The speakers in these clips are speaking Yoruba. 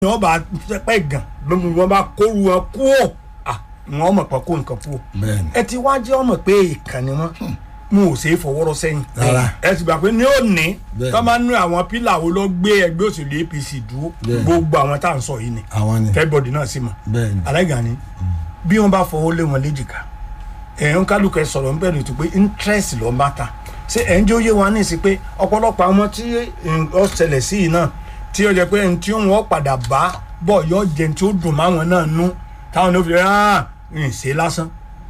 wọ́n bá pẹ́ gàn lómi wọ́n bá kóru wọn kú ò wọ́n mọ̀ pé kó nǹkan kú ò bẹ́ẹ̀ni ẹ ti wá jẹ́ ọmọ pé ìkànnì wọn mo ò ṣe é fọwọ́rọ́ sẹ́yìn Rárá. ẹ ti gbà pé ní òní Bẹ́ẹ̀ni. tó máa ń nu àwọn pílà wo ló gbé ẹgbẹ́ òṣèlú APC dúró Bẹ́ẹ̀ni. gbogbo àwọn tá à ń sọ yìí ni àwọn ni everybody náà sì mọ̀ bẹ́ẹ̀ni aláìgànnì bí wọ́n bá fọwọ́ lé wọn léjìká ẹ̀yàn kálukú ẹ sọ̀rọ̀ níbẹ̀ ni tó pé interest ló ń bá ta ṣé ẹ̀ ń jẹ́ òye wa ní ìsìn pé ọ̀pọ̀lọpọ̀ àwọn tí ó ṣẹlẹ̀ sí yìí náà tí ó jẹ́ pé ẹni tí wọ́n padà bá bọ̀ yọ jẹ́ tí ó dùn máwọn náà nú táwọn ló fi rẹ́ ah ń ṣe lásán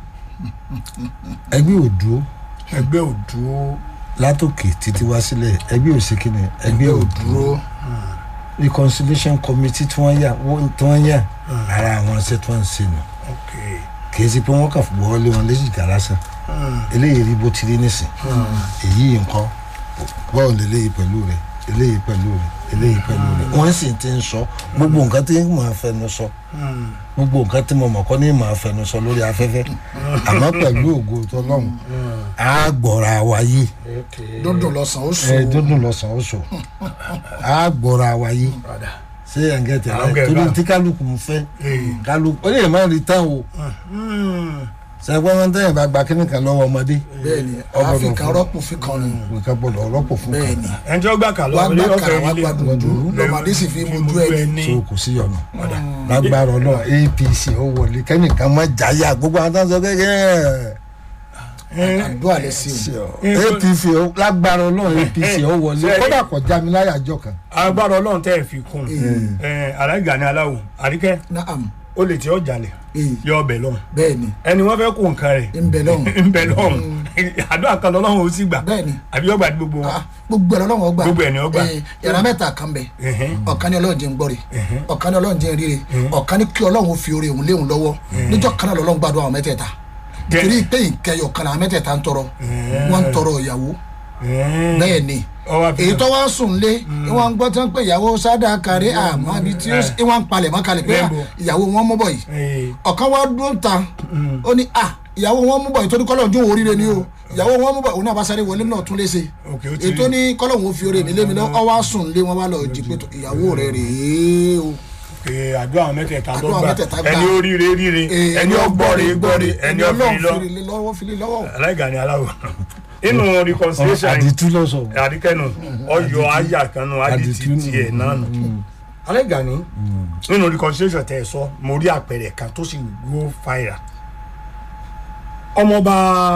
ẹgbẹ́ òdúró ẹgbẹ́ ò dúró látòkè títí wá sílẹ̀ ẹgbẹ́ òsèkìnì ẹgbẹ́ òdúró reconciliation committee tí wọ́n yà wọ́n- tí wọ́n yà ara àwọn ṣe tí wọ́n ń ṣe nù ok kì í ṣe pé wọ́n kàn fún wọlé wọn léjìká lásán eléyìí rí bó ti rí nísìn èyí nǹkan bọ́ọ̀ lélẹ́yìí pẹ̀lú rẹ̀ eléyìí pẹ̀lú rẹ̀ eléyìí pẹ̀lú rẹ̀ wọ́n sì ti ń sọ gbogbo nǹkan tí mo fẹnu sọ gbogbo nǹkan tí mo mọ̀ kọ́ ní mo fẹnu sọ lórí afẹ́fẹ́ àmọ́ pẹ̀lú ògo tọ́lọ́run á gbọ́ra wáyé ok dúndùn lọ́sàn ó sùn ẹ dúndùn lọ́sàn-án oṣù á gbọ́ra wáyé padà ṣé ẹ̀ ń gẹ̀tẹ̀ Àwọn rẹ̀ gẹ̀ẹ́gà. torí tí kálukú ń fẹ́ kálukú ó lè má rí tán o sẹ́gbọ́n wọn tẹ́yìn bá gba kíní kan lọ́wọ́ ọmọdé bẹ́ẹ̀ni Ọgbọ́dọ̀ àfikà fún- rọ́pò fi kan ni nǹkan gbọ́dọ̀ rọ́pò fún kan bẹ́ẹ̀ni ẹnjọ́ gbà kà wàá lọ́wọ́ gbà ilé kàrà ọ̀fẹ́ wàá ilé gba dùndú lọ́mọdé sì fi mojú ẹni so kò sí ọ̀nà lágbára ọlọ́run apc ó wọlé kẹ́nìkan má jáyà gbogbo àwọn tó ń sọ kékeré àdúrà lẹ sí o apc ó- lágbára ọlọ́run apc ó wọlé Ṣé- kódà kò já mi láyà jọ kan agbára ọlọ́run tẹ́ ẹ̀ fi kún aláìgànnì aláwọ̀ àríkẹ́ naam ó lè tí ó jalè ee yọ ọbẹ̀ lọ́hùn bẹ́ẹ̀ni ẹni wọ́n fẹ́ kó nǹkan rẹ̀ ń bẹ lọ́hùn ń bẹ lọ́hùn àdúrà kan lọ́hùn ó sì gbà bẹ́ẹ̀ni àbí ọgbà ní gbogbo wọn. Ah, gbogbo ẹ̀ lọ́wọ́ gbà Gbogbo ẹ̀ ni ó gbà. Ee, yàrá mẹ́ta kan bẹ̀ Ẹ̀hẹ́n. ọ̀kan ní ọlọ́run jẹ́ ń gbọ́re ọ̀kan ní ọlọ́run jẹ́ ń ríre ọ̀kan ní kí ọlọ́run fi oore òun léhùn lọ́wọ́ níjọ́ kan náà lọ́lọ́run gbàdúrà àwọn mẹ́tẹ̀ẹ̀ta Jẹ́- torí pé ìkẹyọ̀ kan làwọn mẹ́tẹ̀ẹ̀ta ń tọrọ wọ́n ń tọrọ ìyàwó Ẹ̀hẹ́n. bẹ́ẹ̀ ni ọwọ́ àfi èyí tó wá ń sùn lé ìwọ̀n ń gbọ́ tí wọ́n pè ìyàwó sádà kárí àmọ́ ibi tí ìwọ̀n ń palẹ̀ mọ́ kalẹ̀ pé Bẹ́ẹ̀ bò. ìyàwó wọn mú bọ̀ yìí Ee, ọ̀kan wá dúró ń ta ó ní à ìyàwó wọn mú bọ̀ yìí tó ní kọ́lọ̀ ojú oríire ni o ìyàwó wọn mú bọ̀ òun náà bá sáré wọlé náà tún lé se ok ó ti ètò ní kọ́lọ̀ òun fi oore mi lé mi lọ ọ wá sùn lé wọn wá lọ jí pé tó, ìyàwó rẹ rèé o Ee, àdúrà àwọn mẹ́tẹ̀ẹ̀ta tó Àdúrà àwọn gbà mẹ́tẹ̀ẹ̀ta gbà. ẹni ó ríre ríre Ee, ẹni ó gbọ́re gbọ́re ẹni ó fi ọlọ́run lọ fi lé lọ́wọ́ fi lé lọ́wọ́ aláìgànnì aláwọ̀ inú reconciliation àdìtú lọ́sọ̀ àdìkẹ́nu ọyọ ayà kanu adìtì Àdìtú nù. tiẹ̀ náà nù. aláìgànnì nínú reconciliation tẹ̀ ẹ̀ sọ mo rí àpẹẹrẹ kan tó sì go fire ọmọọba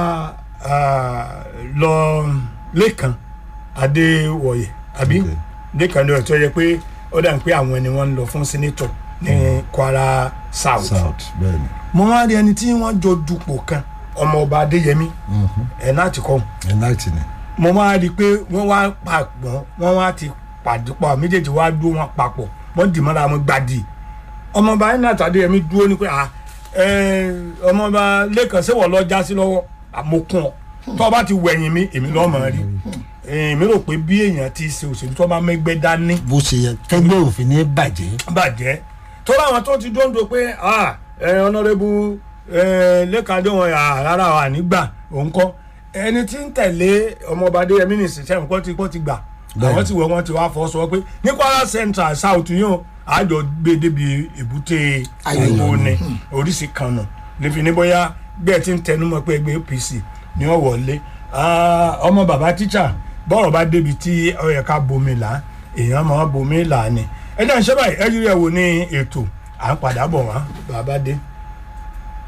ah, lọ lẹ́kan adéwọ̀yẹ àbí Okay. lẹ́kan lọ́yẹ̀ tó yẹ pé ó dà ń pé àwọn ni wọ́n ń lọ fún senator ní kwara south south bẹ́ẹ̀ ni mo wá rí ẹni tí wọ́n jọ dupò kan ọmọọba adéyẹmí ẹ̀ náà ti kọ́ ẹ̀náìtì ni mo máa rí i pé wọ́n wá papọ̀ wọ́n wá ti pàdé pọ̀ méjèèjì wá dúró wọn papọ̀ wọ́n dì mọ́ra wọn gbàdì ọmọọba iná tàdéyẹmí dúró ní pé à ẹ ọmọọba lẹ́kàn sẹ́wọ̀ lọ já sí lọ́wọ́ àmọ́kùn ọ tó bá ti wẹ̀yìn mi èmi lọ́ọ́ mọ̀ rí èmi rò pé bí èèyàn ti ṣe òṣèlú tó bá mẹ́gbẹ́ dání bó ṣe yẹ kẹgbẹ́ òfin ní bàjẹ́ bàjẹ́ tó láwọn tó ti dóńdó pé ah ẹ ọ̀nàrẹ́bù ẹ lẹ́kàndé wọn à rárá wà nígbà òun kọ́ ẹni tí ń tẹ̀lé ọmọọba adéyẹmí ní ìsìnṣẹ́ nǹkan tí wọ́n ti gbà àwọn tí wọ́n ti wá fọ́ sọ pé ní kwara central south yìí ó àjọ gbé débi èbúté òwò ni oríṣi kan nù nífi ní bóyá bẹ́ẹ̀ tí ń tẹnumọ́ pé ẹgbẹ́ apc ni wọ́n wọlé Ah, ọmọ bàbá tíṣà bọ́rọ̀ bá débi tí ó yẹ ká bomi là èèyàn máa bomi là ni ẹ jẹ́ ń ṣe báyìí ẹ yírí ẹ̀ wò ní ètò à ń padà bọ̀ wá bàbá dé.